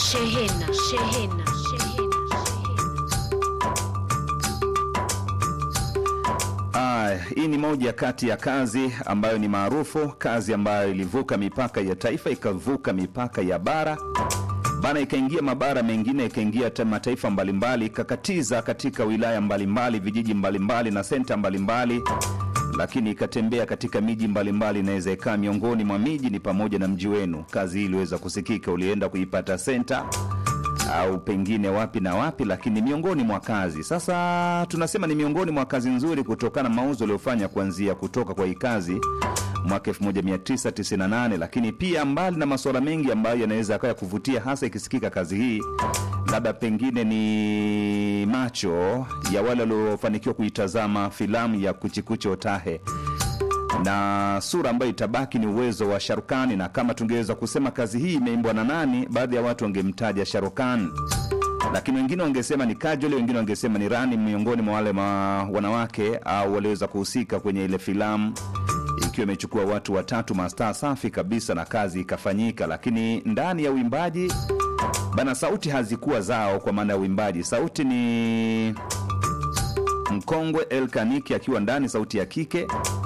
Shehena, shehena, shehena, Ah, hii ni moja kati ya kazi ambayo ni maarufu, kazi ambayo ilivuka mipaka ya taifa ikavuka mipaka ya bara bana, ikaingia mabara mengine, ikaingia hata mataifa mbalimbali, ikakatiza katika wilaya mbalimbali, vijiji mbalimbali na senta mbalimbali, lakini ikatembea katika miji mbalimbali. Inaweza ikaa miongoni mwa miji ni pamoja na mji wenu. Kazi hii iliweza kusikika, ulienda kuipata senta au pengine wapi na wapi, lakini miongoni mwa kazi. Sasa tunasema ni miongoni mwa kazi nzuri kutokana na mauzo aliyofanya kuanzia kutoka kwa hii kazi mwaka 1998, lakini pia mbali na masuala mengi ambayo yanaweza akawa ya kuvutia, hasa ikisikika kazi hii, labda pengine ni macho ya wale waliofanikiwa kuitazama filamu ya Kuchikuchi Otahe na sura ambayo itabaki ni uwezo wa Sharukani, na kama tungeweza kusema kazi hii imeimbwa na nani, baadhi ya watu wangemtaja Sharukan, lakini wengine wangesema ni Kajoli, wengine wangesema ni Rani, miongoni mwa wale ma wanawake au waliweza kuhusika kwenye ile filamu, ikiwa imechukua watu watatu mastaa safi kabisa, na kazi ikafanyika. Lakini ndani ya uimbaji bana, sauti hazikuwa zao, kwa maana ya uimbaji, sauti ni mkongwe El Kaniki akiwa ndani, sauti ya kike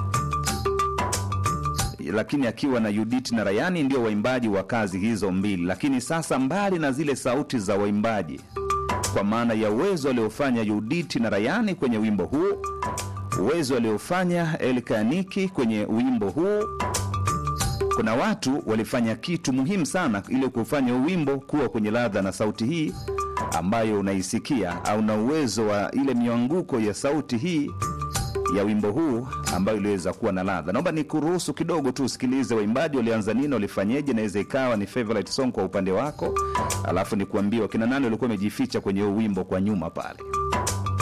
lakini akiwa na Judith na Rayani ndio waimbaji wa kazi hizo mbili. Lakini sasa, mbali na zile sauti za waimbaji, kwa maana ya uwezo aliofanya Judith na Rayani kwenye wimbo huu, uwezo aliofanya Elkaniki kwenye wimbo huu, kuna watu walifanya kitu muhimu sana ili kufanya huu wimbo kuwa kwenye ladha na sauti hii ambayo unaisikia, au na uwezo wa ile mianguko ya sauti hii ya wimbo huu ambayo iliweza kuwa na ladha. Naomba nikuruhusu kidogo tu usikilize waimbaji walianza nini, walifanyeje. Naweza ikawa ni favorite song kwa upande wako, alafu nikuambie wakina nani walikuwa wamejificha kwenye huu wimbo kwa nyuma pale.